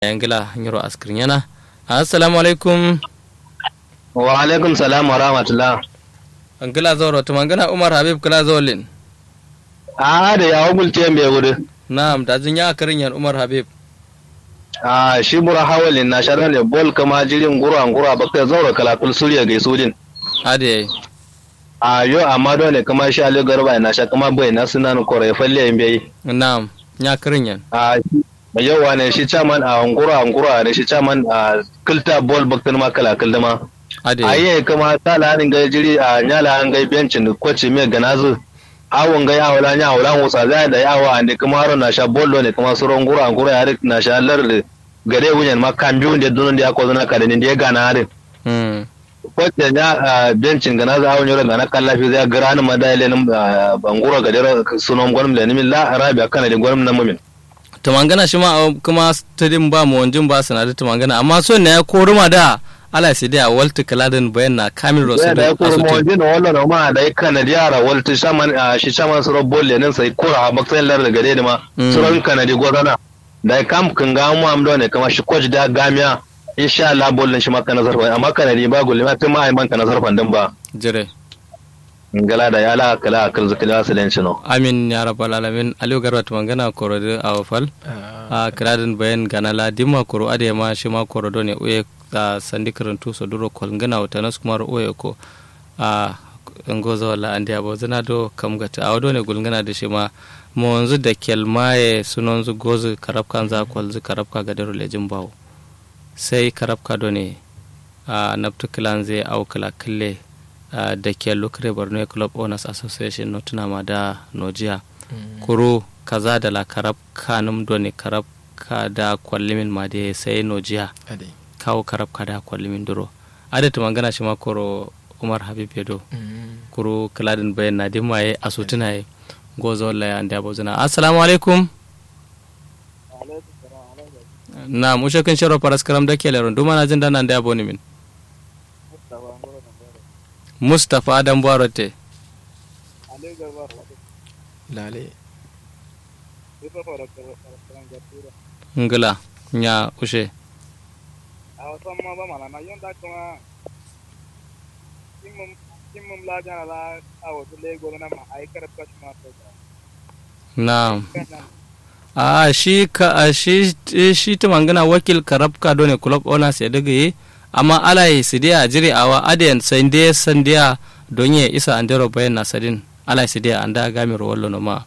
yangila nyiro askrin yana assalamu alaikum wa alaikum salam wa rahmatullah angila zoro to mangana umar habib kala zolin a da ya hukulte mai wuri na'am da jin ya karin yan umar habib a shi bura hawalin na sharar da bol kama jirin gura gura ba kai zaura kalakul suriya ga sujin ade a yo amma dole kama shi ali garba na sha kama bai na sunan kore falle in bai na'am ya karin yan a yawa ne shi chairman a ngura ngura ne shi chairman a kilta bol baktan ma kalakul dama ade aye kama sala hanin ga jiri a nyala an ga bencin kwace mai ganazu awon ga yawo la nyawo la musa za da yawo ande kuma haro na sha bollo ne kuma suron gura gura ya na sha lar gare wunyan ma kan biyu da dunun da ya ko zana kada ne da ya gana harin mm kwace ya bencin ganazu awon yoro gana kallafi zai gara ni madale nan bangura ga dero sunon gwanin da nimin la arabiya kana da gwanin nan mumin to mangana shi ma kuma stadium ba mu wanjin ba sanadu to mangana amma so ne ya koruma da ala sai da walta kaladin bayan na kamil rosu da ya kuma asutin mawajin da wallo ma da ya kana da yara walta shaman shi shaman suron bolle nan sai kura a baksayin lar da gare da ma Mm. suron kanadi gwazana da ya kam kan ga mu amdo ne kama shi kwaji da gamiya insha Allah bollin shi maka nazar fa amma kanadi ba gulle ma tun ma ai man ka nazar fa din ba jire ngala da ya la kala akal zakala salenci no amin ya rabbal alamin aliyu garba to mangana korode a wafal a kiradin bayan gana la dimma koro ade ma shi ma korodo ne uye a sandi karantu so duro kol ngana wata nas kuma uye ko a ngozo wala andi abo zana do kam gata a wado ne gulngana da shi ma mo wanzu da kelmaye sunonzu gozu karabka za kwalzu karabka ga daro lejin bawo sai karabka do ne a naftu kilan zai au kala kille a da ke lukre borno club owners association no tuna ma da nojiya kuro kaza da la karab kanum do ne karab ka da kwallimin ma da sai nojiya ade kawo karab ka da kwallimin duro adatu mangana shi ma koro umar habib yedo kuro kaladin bayan na dimaye a sutuna ye gozo wala ya anda bozuna assalamu alaikum na mushe kan sharo paras karam da ke leron duma na jin dana anda boni min mustapha adam barote lale ngila nya ushe na a shi ka a shi shi ta mangana wakil karabka done club owners ya daga yi amma alai sidiya jiri awa adiyan sandiya sandiya don ya isa andero bayan nasadin alai sidiya anda gami wallo no ma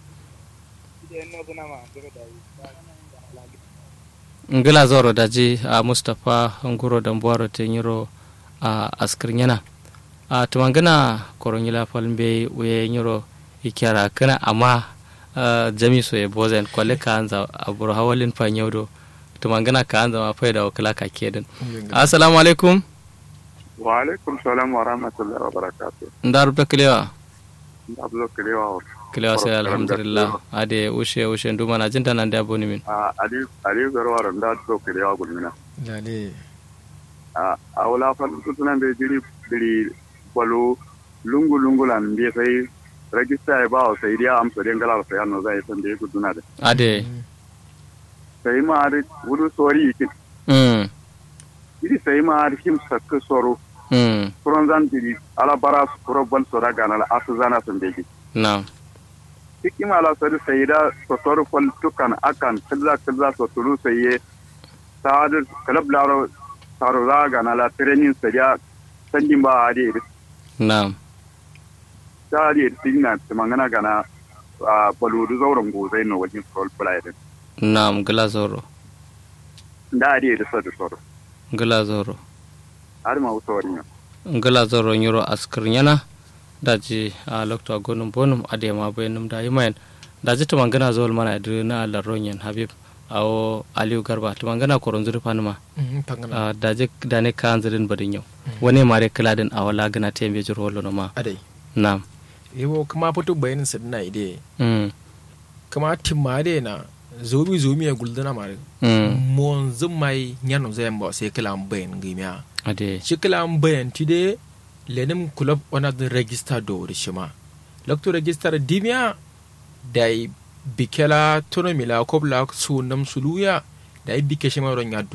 ngila zoro daji a mustapha nguro dambuwaro te nyiro a askir yana a tumangana koronyila falmbe uye nyiro ikyara kana amma ah, jami so e bozen kwale ka anza abur hawalin fa nyawdo tumangana ka anza ma faida wakala ka kedin assalamu alaikum wa alaikum salam wa rahmatullahi wa barakatuh ndar be klewa ablo kilewa klewa sai alhamdulillah ade ushe ushe nduma na jinta nan da boni min a ali ali garwa randa to kilewa gulmina lale a a wala fa tutunan be jiri biri balo lungu lungu lan be sai register ya ba wa sai dia am sai ngala sai anno zai san be guduna da ade sai ma ari wudu sori yake mm iri sai ma ari him sakka soro mm furon zan jiri ala bara furo bal sora ganala asu zana san be na hikima la sori sai da sosoro fol tukan akan kilza kilza so tulu sai ye sa'ad kalab laro taro za ganala training sai ya sanjin ba ade na ta ade tigna mangana gana a baludu zauren gozai no wajen sol play din na ngila zoro da ade da sa da soro ngila zoro har ma usori ne ngala zoro nyoro askir nyana daji a lokto gonum bonum ade ma bayanum da yimayen daji to mangana zol mana idri na la ronyen habib awo aliyu garba to mangana koron zuri fanuma pangana a daji dane kan zirin badin yau wani mare kiladin a wala gana te mbe jiro wolo no ma ade nam yewo kuma fito bayanin sa dina ide mm kuma timade na zobi zomi ya guldana mare mm mon zumai nyano zayan ba sai kala bayan gimiya ade shi kala bayan tide lenim club ona the register do rishima lokto register dimia dai bikela tono mila kobla su nam suluya da bike shi ma ron ya